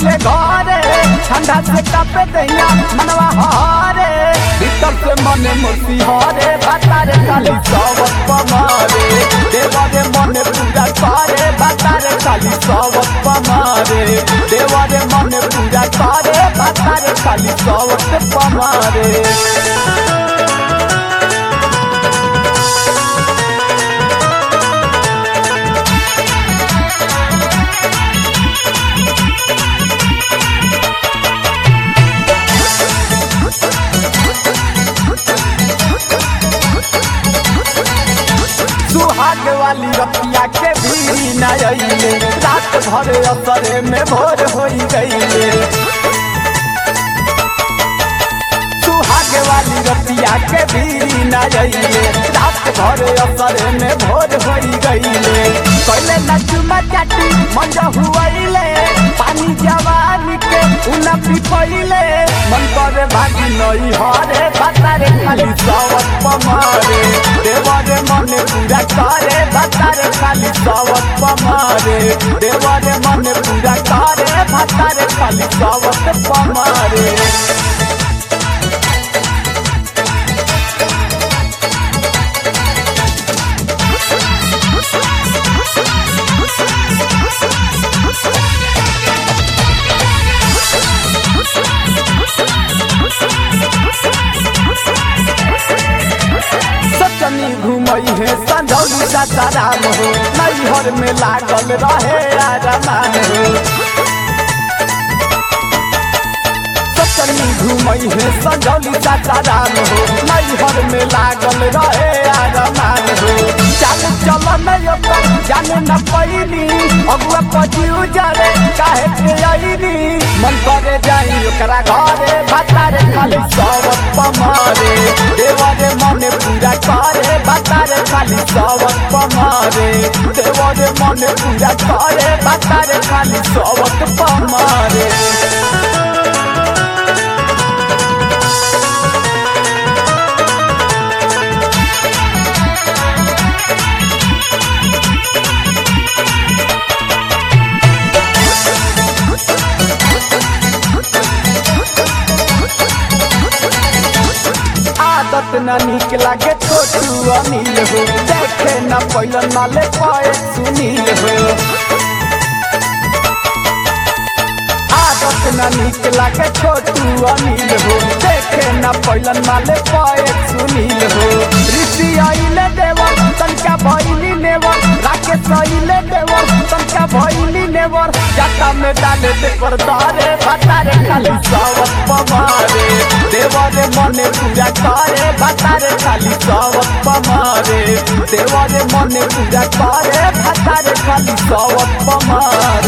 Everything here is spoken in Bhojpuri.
गईले घरे ठंडा से कापे दैया मनवा हरे भीतर से मने मुर्सी हरे बातारे खाली सवत पमारे देवरे मने पूजा करे बातारे खाली सवत पमारे देवरे मने पूजा करे बातारे खाली सवत पमारे सुहाग वाली रतिया के भी न अइले रात भर असरे में भोर हो गईले सुहाग वाली रतिया के भी न अइले रात भर असरे में भोर हो गईले कैले न चुमा चाटी मंज हुआइले पानी जवानी के उना पिपइले मन करे भागी नई हरे बातारे खाली सवत पमारे देवरे मने पूजा करे बातारे खाली सवत पमारे देवरे मने पूजा करे बातारे खाली सवत पमारे सचनी घुमई है संझौली सासाराम हो नैहर में लागल रहे आरामान हो सचनी घुमई है संझौली सासाराम हो नैहर में लागल रहे आरामान हो चल चल नहीं ओकर जाने न पैनी अगुआ पजिउ जरे काहे के आईनी मन करे जाई ओकरा घरे बातारे खाली सवत पमारे देवरे मने पूजा करे बातारे खाली सवत पमारे देवरे मने पूजा करे बातारे खाली सवत पमारे आदत न निक लागे छोटू अनिल हो देखे न पैलन माले पाए सुनील हो आदत न निक लागे छोटू अनिल हो देखे न पैलन माले पाए सुनील हो ऋषि आइले देवर तनका भैली नेवर राकेश आइले देवर तनका भैली नेवर जाता में डाले देवर दारे भतारे खाली सवत पमारे देवरे मने पूजा करे भतारे खाली सवत पमारे देवरे मने पूजा करे भतारे खाली सवत पमारे